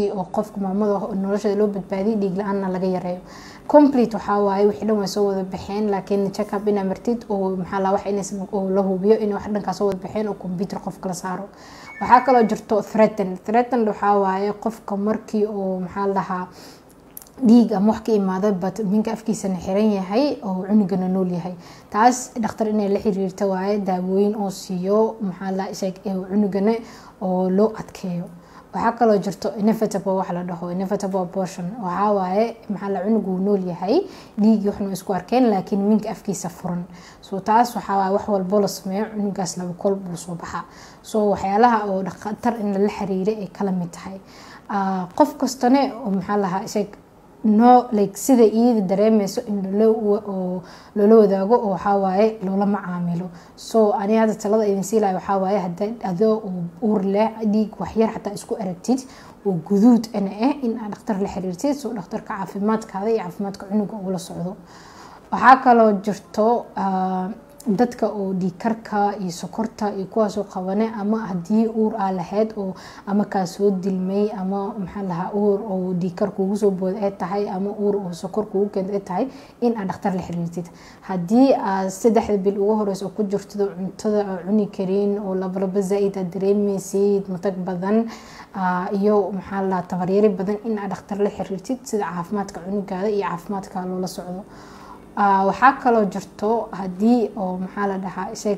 oo qofka maamada nolosheeda loo badbaadiyay dhiig la-aanna laga yareeyo complete waxaa waaye wixii dhan way soo wada baxeen laakiin checkup inaa martid oo maxaa la wax inaysan oo la hubiyo in wax dhankaa soo wada baxeen oo computer qofka la saaro waxaa kaloo jirto threaten threaten waxaa waaye qofka markii oo maxaa la dhahaa dhiig ama wax ka imaada bat minka afkiisana xiran yahay oo cunugana nool yahay taas dhakhtar inay la xiriirta waaye daawooyin oo siiyo maxaa la sheeg cunugana oo loo adkeeyo waxaa kaloo jirto inevitable wax la dhaho inevitable abortion waxaa waaye maxaa la cunugu nool yahay dhiigii waxna isku arkeen laakiin minka afkiisa furan so taas waxaa waaye wax walbo la sameeyo cunugaas laba kol buu soo baxaa so waxyaalaha oo dhakhtar in lala xiriiray ay kala mid tahay qof kastane oo maxaa lahaa sheeg no like sida iyada dareemeyso in loola wadaago oo waxawaaye loola macaamilo so ani hadda talada idin siilayo waxawaaye hada adoo uur leh dhiig waxyar xataa isku aragtid oo guduud ana ah in aad dhakhtar la xiriirtid so dhakhtarka caafimaadkaada iyo caafimaadka cunuga ula socdo waxaa kaloo jirto dadka oo dhiigkarka iyo sokorta iyo kuwaasoo qabane ama haddii uur aa lahayd oo ama kaa soo dilmay ama maxaa lahaa uur oo dhiigkar kuugu soo booda ay tahay ama uur oo sokor kuugu keenta ay tahay in aad dhakhtar la xiriirtid haddii aad saddexda bil ugu horeysa oo ku jirtid cuntada aa cuni karin oo labalaba zaa-id aad dareemeysid matag badan iyo maxaa lahaa tabaryari badan in aad dhakhtar la xiriirtid sida caafimaadka cunugaada iyo caafimaadka loola socdo waxaa kaloo jirto haddii oo maxaa la dhahaa isag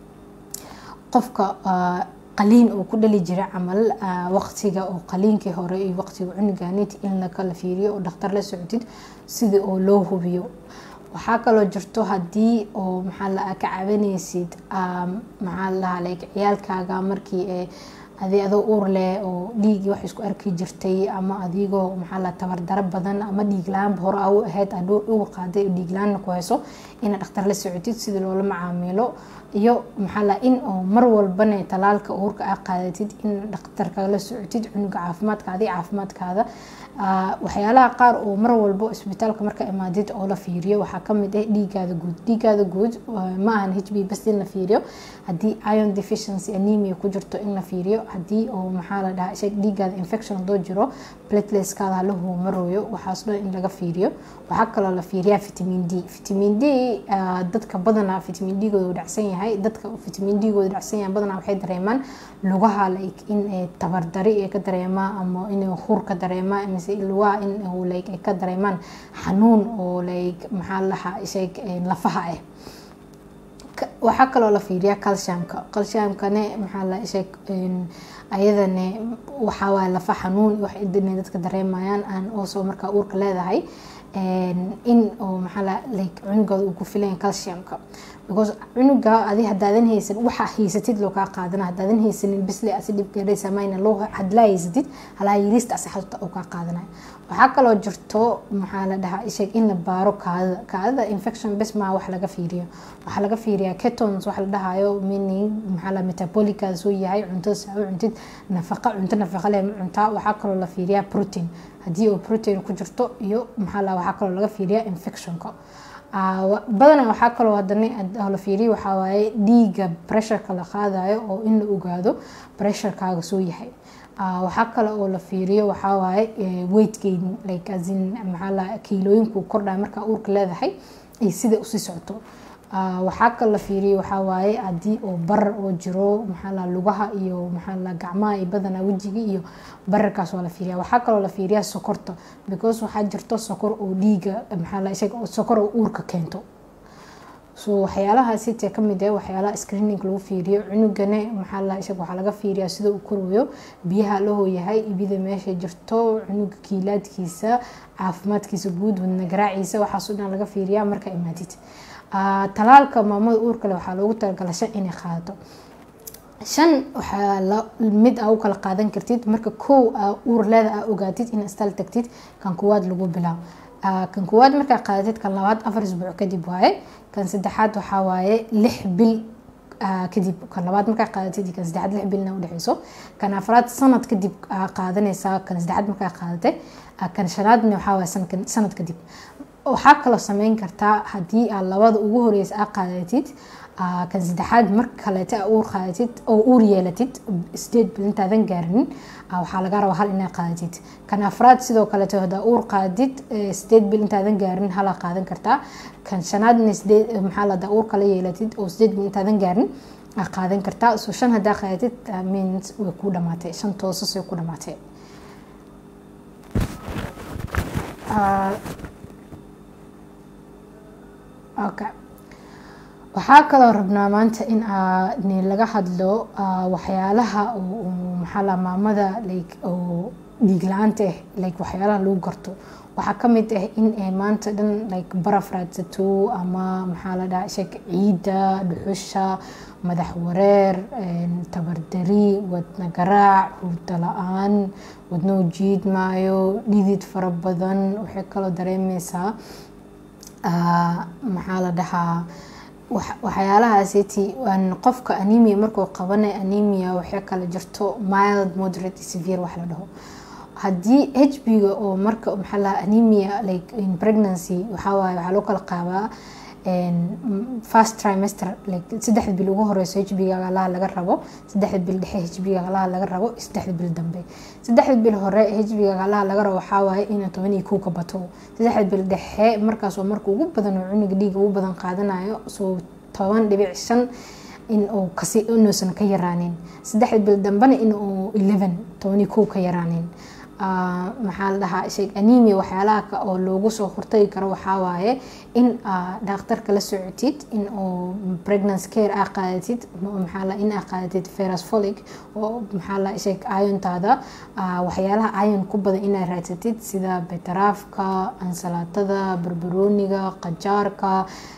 qofka qaliin uu ku dhali jira camal waqtiga oo qaliinkii hore iyo waqtiga cunuganit in lakala fiiriyo oo dhakhtar la socotid sidii oo loo hubiyo waxaa kaloo jirto haddii oo maxaa la ka cabanaysid maxaa la dhahaa like ciyaalkaaga markii ee adi adoo uur leh oo dhiigii wax isku arki jirtay ama adigoo maxaa la tabardaro badan ama dhiig la-aanba hore a u ahayd aad uur qaaday oo dhiig la-aanna ku hayso inaad dhakhtar la socotid sidii loola macaamilo iyo maxaa la in oo mar walbana talaalka uurka aa qaadatid in dhakhtarka la socotid cunuga caafimaadkaada iyo caafimaadkaada waxyaalaha qaar oo mar walbo isbitaalka marka imaadid oo la fiiriyo waxaa kamid ah dhiigaada guud dhiigaada guud ma ahan h b bas in la fiiriyo haddii iron deficiency anemia ku jirto in la fiiriyo haddii oo maxaa la dhahaa sheeg dhiigaada infection hadoo jiro plateletskaada halahu marooyo waxaas dhan in laga fiiriyo waxaa kaloo la fiiriyaa vitamin d vitamin d dadka badanaa vitamin d gooda dhacsan yahay dadka vitamin d gooda dhacsan yahay badanaa waxay dareemaan lugaha like in tabardari ay ka dareemaan ama inay hur ka dareemaan mise lugaha in like ay ka dareemaan xanuun oo like maxaa lahaa sheeg lafaha ah waxaa kaloo la fiiriyaa calciumka calciumkane maxaa la sheeg ayadane waxaa waaye lafa xanuun wax inay dadka dareemayaan aan oosoo markaa uurka leedahay in oo maxaa la like cunugooda uu ku filayan calciumka because cunuga adi hadaadan haysan waxa haysatid loo kaa qaadana hadaadan haysanin bisle asi dhibkeedhaysa mayna loo hadlaa haysatid halaa yiriista asi xasuusta uu kaa qaadanaya waxaa kaloo jirto maxaa la dhahaa sheeg in la baaro kaadada kaadada infection bes maa wax laga fiiriyo waxaa laga fiiriyaa ketons wax la dhahayo meaning maxaa la metabolica soo yahay cuntada saa u cuntid nafaqa cunto nafaqa leh cuntaa waxaa kaloo la fiiriyaa protein haddii oo protein ku jirto iyo maxaa la waxaa kaloo laga fiiriyaa infectionka badanaa waxaa kaloo hadana la fiiriyo waxaa waaye dhiiga pressureka la qaadayo oo in la ogaado pressurekaaga soo yahay waxaa kale oo la fiiriyo waxaa waaye weight gain like asin maxaa la kiilooyinku kordhaya markaa uurka leedahay iyo sida usii socoto waxaa kale la fiiriyo waxaa waaye haddii oo barar oo jiro maxaa la lugaha iyo maxaa la gacmaha iyo badanaa wejiga iyo bararkaas waa la fiiriya waxaa kaloo la fiiriyaa sokorta because waxaa jirto sokor oo dhiiga maxaa la isaga sokor oo uurka keento so waxyaalahaasi tee kamid ah waxyaalaha screening lagu fiiriyo cunugane maxaa la isaga waxaa laga fiiriyaa sida uu korayo biyaha la hooyahay ibida meesha jirto cunuga kiilaadkiisa caafimaadkiisa guud wadna garaaciisa waxaas dhan laga fiiriyaa marka imaadid talaalka maamada uurkale waxaa loogu talagala shan inay qaadato shan waxaa mid aa u kala qaadan kartid marka kow uur leeda aa ogaatid in istal tagtid kan kuwaad lagu bilaabo kan kuwaad markaa qaadatid kan labaad afar isbuuc kadib waaye kan saddexaad waxaa waaye lix bil kadib kan labaad markaa qaadatid kan saddexaad lix bilna udhexeyso kan afraad sanad kadib qaadanaysaa kan saddexaad markaa qaadatay kan shanaadna waxaa waaye sanad kadib waxaa kaloo sameyn kartaa haddii aad labada ugu horeysa aa qaadatid kan saddexaad mar kaleeta uur qaadatid oo uur yeelatid sideed bil intaadan gaarinin waxaa laga rabaa hal inaad qaadatid kan afraad sidoo kaleeto hadaa uur qaadid sideed bil intaadan gaarin hala qaadan kartaa kan shanaadna sideed maxaa ladaa uur kala yeelatid oo sideed bil intaadan gaarin aa qaadan kartaa so shan hadaa qaadatid means way ku dhamaatay shan toosas way ku dhamaatay okay waxaa kaloo rabnaa maanta in ni laga hadlo waxyaalaha maxaala maamada like oo dhiig la-aanta ah like waxyaalaha lagu garto waxaa kamid ah in ay maanta dhan like baraf raadsato ama maxaa la dhaha sheeg ciidda dhuxusha madax wareer tabardari wadna garaac hurdo la-aan wadnoo jiidmaayo dhidid fara badan waxay kaloo dareemeysaa maxaa la dhahaa waxyaalahaasiti qofka anemia markuu qabanay anemia waxay kala jirto mild moderate severe wax la dhaho haddii hb-ga oo marka maxaa lahaa anemia like in pregnancy waxaa waaye waxaa loo kala qaabaa first trimester like saddexda bil ugu horeyso hbga galaha laga rabo saddexda bil dhexe hbga galaha laga rabo saddexda bil dambe saddexda bil hore hbga galaha laga rabo waxaa waaye inuu toban iyo kow ka bato saddexda bil dhexe markaas oo marka ugu badan oo cunuga dhiiga ugu badan qaadanayo soo toban dhibic shan in uu kasi inuusan ka yaraanin saddexda bil dambena in uu eleven toban iyo kow ka yaraanin maxaa la dhahaa sheeg anemia waxyaalaha oo loogu soo hortagi karo waxaa waaye in dhakhtarka la socotid in uu pregnancy care aa qaadatid maxaa la in aa qaadatid ferus folic oo maxaa la sheeg ayontaada waxyaalaha ayon ku badan inaa raadsatid sida betaraafka ansalaatada barbarooniga qajaarka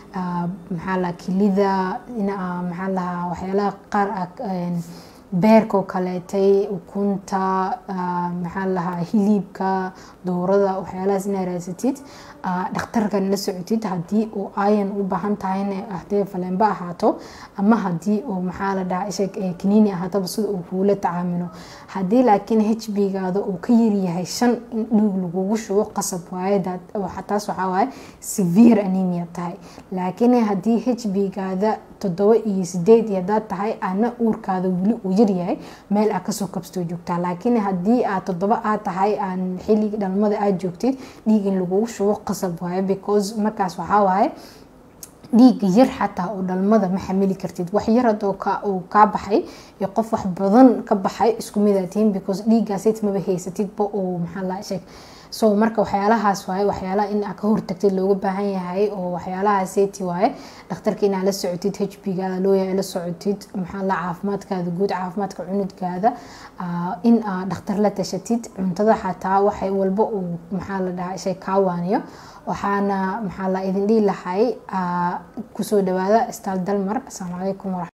maxaa la kilida in maxaa lahaa waxyaalaha qaar beerkoo kaleetay ukunta maxaa lahaa hiliibka doorada waxyaalahaas inaa raadsatid dhakhtarkan la socotid haddii uu ayan u baahan tahayna hadee faleenba ahaato ama haddii uu maxaa la dhaha isheg kaniini ahaataba sida uu kuula tacaamilo haddii laakiin h b-gaada uu ka yaryahay shan in dhiig lagugu shubo qasab waaye taas waxaa waaye severe anemia tahay laakiin haddii h b-gaada toddoba iyo sideed iyo hadaad tahay ana uurkaada weli uu yaryahay meel aa kasoo kabstoo joogtaa laakiin haddii aad toddoba aad tahay aan xiligi dhalmada aad joogtid dhiig in lagugu shubo qasab waaye because markaas waxaa waaye dhiiga yar xataa oo dhalmada ma xamili kartid wax yar hadoo uu kaa baxay iyo qof wax badan ka baxay isku midaa tihiin because dhiigaasit maba haysatidba uu maxaa la sheeg so marka waxyaalahaas waaye waxyaalaha in aa ka hortagtid looga baahan yahay oo waxyaalaha seti waaye dhakhtarka inaa la socotid h b gaada looyahay la socotid maxaa la caafimaadkaada guud caafimaadka cunudkaada in aa dhakhtar la tashatid cuntada xataa waxay walba uu maxaa la dhahaa shay kaa waaniyo waxaana maxaa la idin dhihi lahay kusoo dhawaada staal dalmar asalaamu calaykum